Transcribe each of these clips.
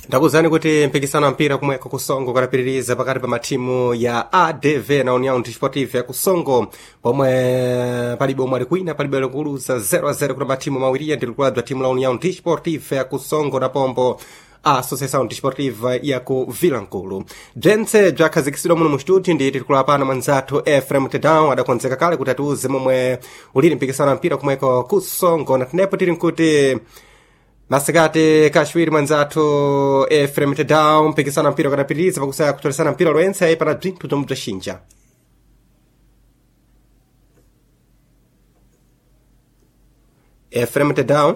ndakuzani kuti mpikisano wa mpira kumweko kusongo ukadapitiriza pakati pa matimu ya adv na união desportive ya kusongo pomwe palibe omwe ali kwina palibe likuluza 0-0 kuti matimu mawiriya ndi likulu la timu la união desportive ya kusongo na pombo a associação desportiva ya ku vilankulu bzentse bzakhazikitsidwa muno mu studio ndi tikula pano mwanzathu efrem tedown adakonzeka kale kuti atiuze momwe ulili mpikisano wa mpira kumweko kusongo na tenepo tili nkuti masikati kachiwiri mwanzathu efrem tedown mpikisano wa mpira ukadapitiriza pakusaya kutolesana mpira loyentse pana bzinthu bzomwe bzaxinja efrem tedown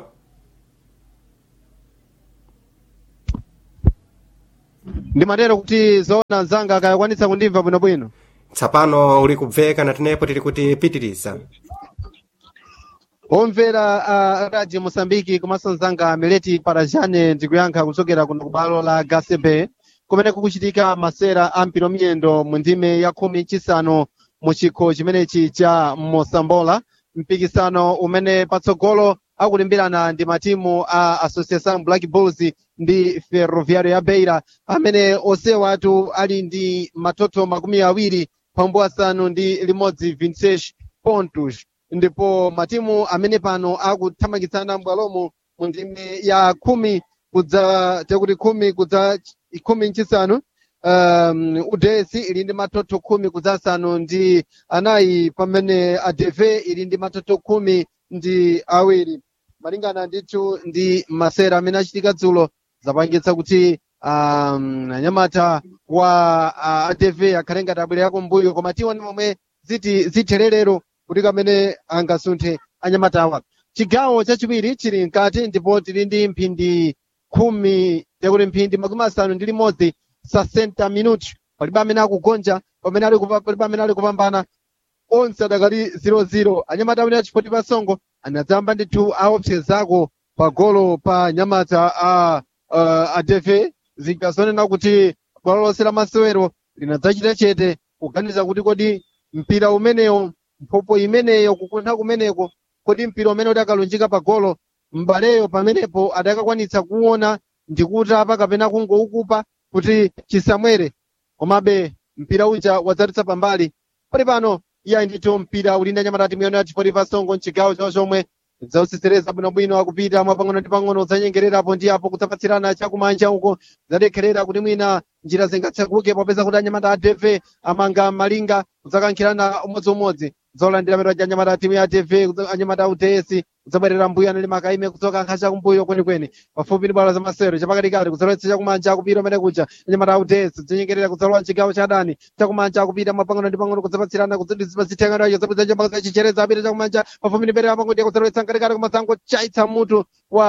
ndimatero kuti zoona mzanga akayakwanitsa kundimva bwinobwino tsapano uli kubveka na tenepo tili kuti pitiriza omvera a radio mosambiki komanso mzanga mileti parajane ndikuyankha kuchokera kuno kubalo la gasebe kumene kukuchitika masera a mpira miyendo mu ndime ya khumi chisanu mu chikho chimenechi cha mosambola mpikisano umene patsogolo akulimbirana ndi matimu a associação black bulls ndi ferroviário ya beira amene onsewa atu ali ndi matoto makumi awiri pambu asanu ndi limodzi 26 pontos ndipo matimu amene pano akuthamangitsana m'bwalomo mu ndime ya khumi kudza tekuti khumi kudza khumi nchisanu um, udesi ili ndi matoto khumi kudza asanu ndi anayi pamene adeve ili ndi matoto khumi ndi awiri malingana ndithu ndi masera amene achitika dzulo zapangitsa kuti um, anyamata wa uh, adv akhale ngati abwerera kumbuyo koma tiwoni momwe ziti zithererero kuti kamene angasunthe anyamatawa chigawo chachiwiri chili mkati ndipo tili ndi mphindi khumi tekuti mphindi makumi asanu ndi limodzi sa 60 minuti palibe amene akugonja pamene ali kupa- palibe amene ali kupambana onse adakali 00 anyamata amene achipoti pasongo anadzamba ndithu aopsezako pa golo pa nyamata a uh, adv zinkazonena kuti bwalo lonse la masewero linadzachita chete kuganiza kuti kodi mpira umenewo mphopo imeneyo kukuntha kumeneko kodi mpira umene udakalunjika pa golo mbaleyo pamenepo adakakwanitsa kuona ndikutapa kapena kungoukupa kuti chisamwere komabe mpira uja wadzatitsa pambali pali pano iye ndithu mpira uli ndi anyamata timu yanu yachipoti pasongo mchigawo chawo chomwe zausisereza bwinobwino akupita mwapang'ono ndi pang'ono zanyengererapo ndi apo kudzapatsirana chakumanja uko zadekherera kuti mwina njira zingatseguke popeza kuti anyamata a dv amanga malinga kudzakankhirana umodziumodzi zolandira mero ja anyamata a timu ya dv anyamata a uds kudzabwerera mbuyo anali makaime kudzoka nkha chakumbuyo kwenikweni pafupi ndi bwalo za masewero chapakatikati kudzalowetsa chakumanja akupita umene kuja anyamata a uds zinyengerera kudzalowa mchigawo cha adani chakumanja akupita mwapang'ono ndi pang'ono kudzapatsirana kudzitenganayo zabwiza mpaka zachichereza apita chakumanja pafupi ndi mbere pango ndiye kudzalowetsa mkatikati kumasango chaitsa mutu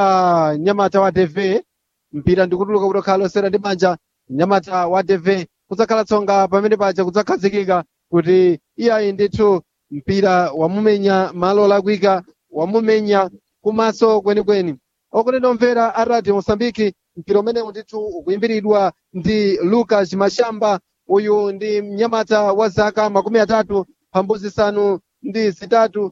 wa nyamata wa dv mpira ndikutuluka kuti okhala losera ndi manja nyamata wa dv kudzakhala tsonga pamene paja kudzakhazikika kuti iyayi ndithu mpira wamumenya malo olakwika wamumenya kumaso kwenikweni okonena omvera a radio mosambiki mpira umenewu ndithu ukuyimbiridwa ndi lucas mashamba uyu ndi mnyamata wa zaka makumi atatu pambuzi zisanu ndi zitatu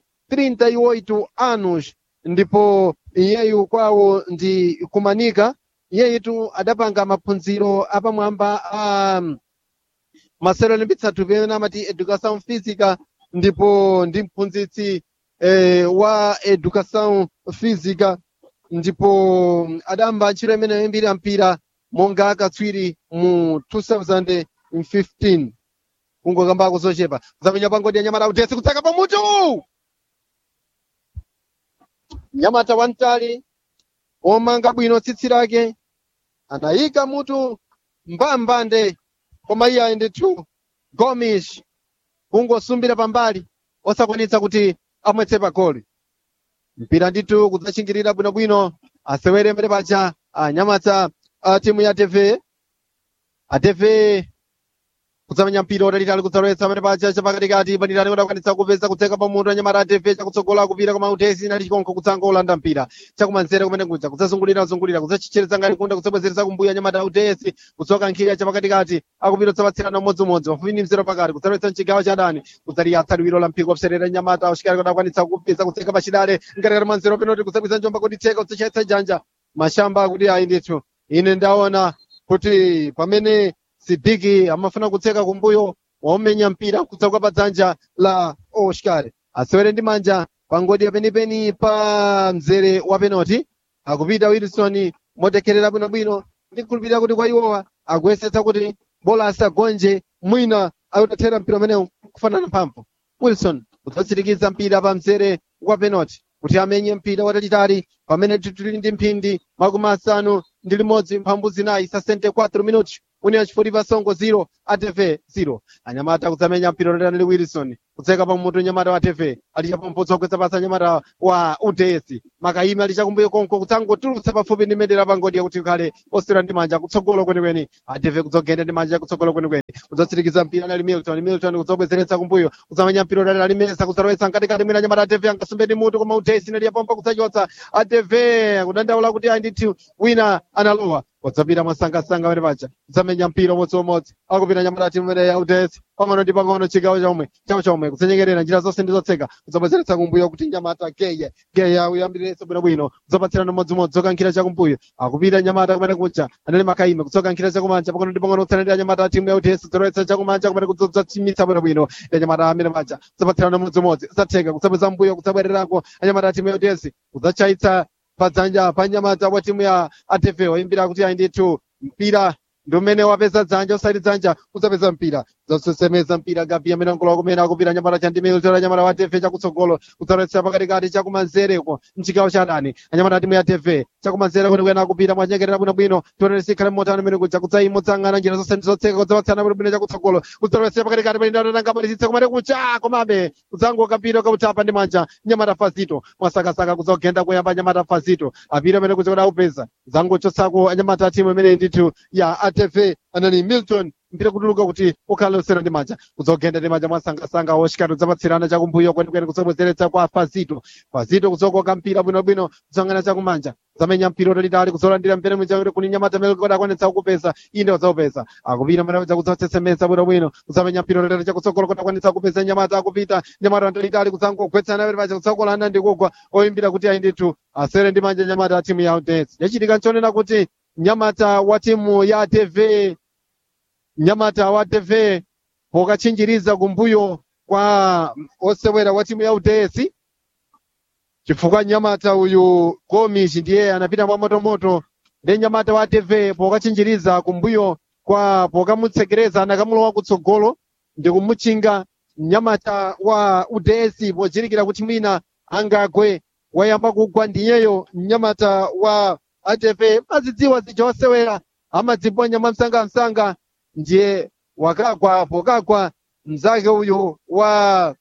38 anos ndipo iyeyu kwawo ndi kumanika iyeyitu adapanga maphunziro apamwamba a um, masewero olimbitsa thupi amene amati educação física ndipo ndi mphunzitsi eh, wa educação física ndipo adamba ntchito imene yoyimbira mpira monga akatswiri mu 2015 kungokambako zochepa zamenya pangodi ya nyamata utesi kutsaka pamutu nyamata wamtali omanga bwino tsitsi lake anayika mutu mbambande koma iye ayi ndithu gomish kungosumbira pambali osakwanitsa kuti amwetse pa goli mpira ndithu kudzachingirira bwinobwino asewere mbere paja anyamata a timu ya tv atv kudzamenya mpira utalitali kudzalowetsa mbere paja chapakatikati bandirani kudakwanitsa kupeza kutseka pamutu anyamata a tv chakutsogola kupita koma utesi nali chikonko kutsanga olanda mpira chakumanzere kumene kuja kudzazungulira zungulira kudzachichereza ngati kunda kudzabwezeresa kumbuyo anyamata a utesi kudzoka nkhira chapakatikati akupita kudzapatsirana umodzimodzi pafupi ndi mzero pakati kudzalowetsa mchigawo cha dani kudzaliyatsa liwiro la mpiko kuserera nyamata ushikali kudakwanitsa kupeza kutseka pachidale ngatikati manzero penoti kudzabwiza njomba kuti tseka kudzachayitsa janja mashamba akuti ayi ndithu ine ndaona kuti pamene sidiki amafuna kutseka kumbuyo waumenya mpira kudzoka pa dzanja la oscar asewere ndi manja pangodi penipeni pa mzere wa penalty akupita wilson motekerera bwinobwino ndikhulupirira kuti kwa iwowa akuyesetsa kuti bola asagonje mwina akutathera mpira umenewu kufanana mphamvu wilson udzatsirikiza mpira pa mzere wa penalty kuti amenye mpira watalitali pamene tili ndi mphindi makumi asanu ndi limodzi mphambu zinayi sa 64 minuti union chifuliva songo 0 atv 0 anyamata kudzamenya mpira watalitali ndi wilson kutseka pa mutu nyamata wa tv ali chapompotso kukweza pasa nyamata wa uds makaimi ali chakumbuyo konko kudzangotulutsa pafupi ndi mendera pangodi yakuti ukhale osera ndi manja kutsogolo kwenikweni atv kudzogenda ndi manja kutsogolo kwenikweni kudzatsirikiza mpira nali milton milton kudzobwezeretsa kumbuyo kudzamenya mpira watalitali ali mesa kudzalowetsa mkatikati mwina nyamata atv angasumbe ndi mutu koma uds nali yapompa kudzachotsa atv kudandaula kuti ayi ndithu wina analowa wadzapita mwasangasanga pene paja kudzamenya mpira umodziumodzi akupita nyamata timu imene ya uds pang'ono ndi pang'ono chigawo chomwe chawo chomwe kudzenyekerera njira zonse ndi zotseka kudzabwezeretsa kumbuyo kuti nyamata geye geye uyambirenso bwinobwino kudzapatsirana mmodzimodzi zokankhira chakumbuyo akupita nyamata kumene kuja anali makaime kudzokankhira chakumanja pang'ono ndi pang'ono kutsanatira nyamata timu ya uds kudzalowetsa chakumanja kumene kudzatchimitsa bwinobwino ya nyamata amene paja kudzapatsirana mmodzimodzi kudzatheka kudzabweza mbuyo kudzabwererako anyamata timu ya uds kudzachayitsa padzanja pa nyamata wa timu ya atv oyimbira kuti ayi ndithu mpira ndi umene wapeza dzanja usati dzanja udzapeza mpira zasesemeza mpira gabi amene angolowa kumene akupita nyamata cha ndimene utola nyamata wa tv chakutsogolo kudzalowetsa pakatikati chakumanzereko mchigawo cha dani anyamata timu ya tv chakumanzere kwenikweni akupita mwanyengerera bwinobwino tionere sikhale mmotano imene kuja kudzayimodzang'ana njira zonse ndi zotseka kudzapatsana bwinobwino chakutsogolo kudzalowetsa pakatikati pali ndatananga malisitse kumene kucha komabe kudzangoka mpira kautapa ndi manja nyamata fazito mwasakasaka kudzogenda kuyamba nyamata fazito apita amene kuja kuti aupeza zangochotsako anyamata timu imene ndithu ya atv anani milton mpira kutuluka kuti ukhale usera ndi manja kudzogenda ndi manja mwasangasanga oshikati udzapatsirana chakumbuyo kwenikweni kudzabwezeretsa kwa fazito fazito kudzokoka mpira bwinobwino kudzang'ana chakumanja zamenya mpira utalitali kudzolandira mpira mwichakuti kuni nyamata amene kuti akwanitsa kukupeza inde udzaupeza akupita mene kuja kudzatsetsemesa bwinobwino kudzamenya mpira utalitali chakutsogolo kuti akwanitsa kukupeza nyamata akupita nyamata utalitali kudzangogwetsana pene pacha kudzakolana ndi kugwa oyimbira kuti ayi ndithu asere ndi manja nyamata ya timu ya udesi yachitika nchonena kuti nyamata wa timu ya tv nyamata wa tv pokachinjiriza kumbuyo kwa osewera wa timu ya uds chifukwa nyamata uyu gomish ndiye anapita mwamotomoto ndi nyamata wa tv pokachinjiriza kumbuyo kwa pokamutsekereza anakamulowa kutsogolo ndi kumutchinga nyamata wa uds pochirikira kuti mwina angagwe wayamba kugwa ndiyeyo mnyamata wa atv mazidziwa zija osewera amadziponya mwamsangamsanga ndiye wakagwa pokagwa mnzake uyu wa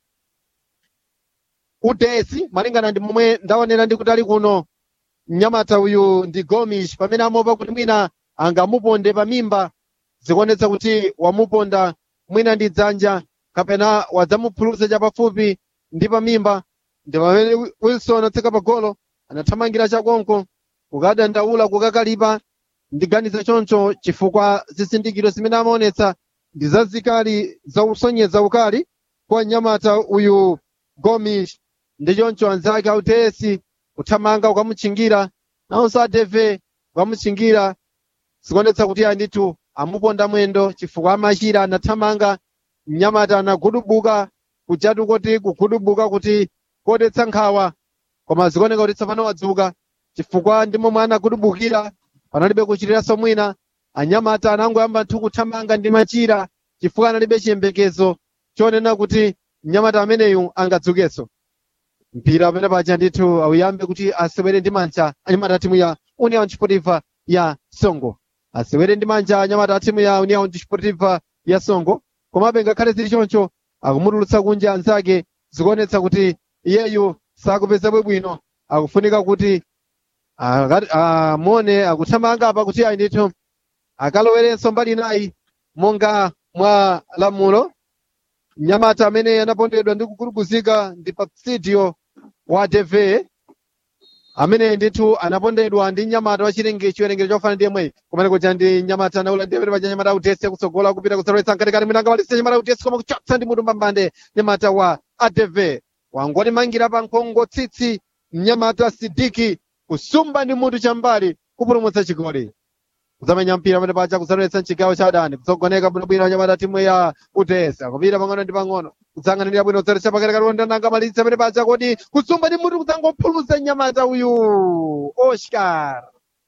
udesi malingana ndi momwe ndaonera ndi kutali kuno mnyamata uyu ndi gomish pamene amopa kuti mwina angamuponde pamimba zikuonetsa kuti wamuponda mwina ndi dzanja kapena wadzamuphulusa chapafupi ndi pamimba ndi pamene wilson atseka pagolo anathamangira chakonko kukadandaula kukakalipa ndiganiza choncho chifukwa zizindikiro zimene amaonetsa ndi zazikali zausonyeza ukali kwa nyamata uyu gomish ndi choncho anzake autesi kuthamanga ukamutchingira nawonso adeve ukamutchingira zikuonetsa kuti ayi ndithu amuponda mwendo chifukwa amachira anathamanga mnyamata anagudubuka kujatu kuti kugudubuka kuti kodetsa nkhawa koma zikuoneka kuti tsopano wadzuka chifukwa ndi momwe anagudubukira panalibe kuchitiranso mwina anyamata anangoyamba nthu kuthamanga ndi machira chifukwa analibe chiyembekezo chonena kuti mnyamata ameneyu angadzukenso mpira amene paja ndithu auyambe kuti asewere ndi manja anyamata timu ya union sportiva ya songo asewere ndi manja anyamata timu ya union sportiva ya songo komabe ngakhale zili choncho akumutulutsa kunja anzake zikuonetsa kuti iyeyu sakupeza bwino akufunika kuti amone akuthamanga apa kuti ayi ndithu akalowerenso mbali inayi monga mwa lamulo mnyamata amene anapondedwa ndi kukulukuzika ndi papsidio wa tv amene ndithu anapondedwa ndi nyamata wa chilenge chiwerengero chofana ndi yemweyi kumene kuja ndi nyamata anaula ndi amene paja nyamata utese kutsogola kupita kudzalowetsa mkatikati mwinanga walise nyamata utese koma kuchotsa ndi mutu mbambande nyamata wa atv wangotimangira pa nkhongo tsitsi mnyamata sidiki kusumba ndi mutu chambali kupulumutsa chigoli kudzamenya mpira pamene paja kudzalowetsa mchigawo cha adani kudzogoneka bwinobwino anyamata timu ya utesa kupita pang'ono ndi pang'ono kudzang'anirira bwino kudzalowetsa pakatikati kondana malitsa pamene paja kodi kusumba ndi mutu kudzangophulusa nyamata uyu oscar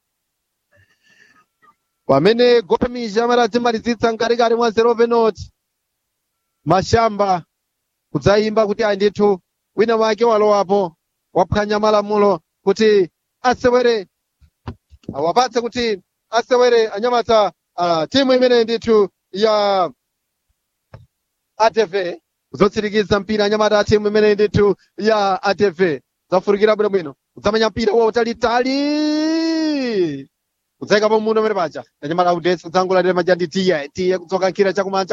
pamene gomisha amati atimalizitsa mkatikati mwa zero penalty mashamba kudzayimba kuti ayi ndithu wina wake walowapo waphwanya malamulo kuti asewere awapatse kuti asewere anyamata uh, timu imene ndithu ya atv kuzotsirikiza mpira anyamata a timu imene ndithu ya atv zafurikira bwinobwino kudzamenya mpira wautalitali kudzayikapo muno pamene paja anyamata audesi kudzangolatira maja ndi tiye tiye kudzoka nkhira chakumanja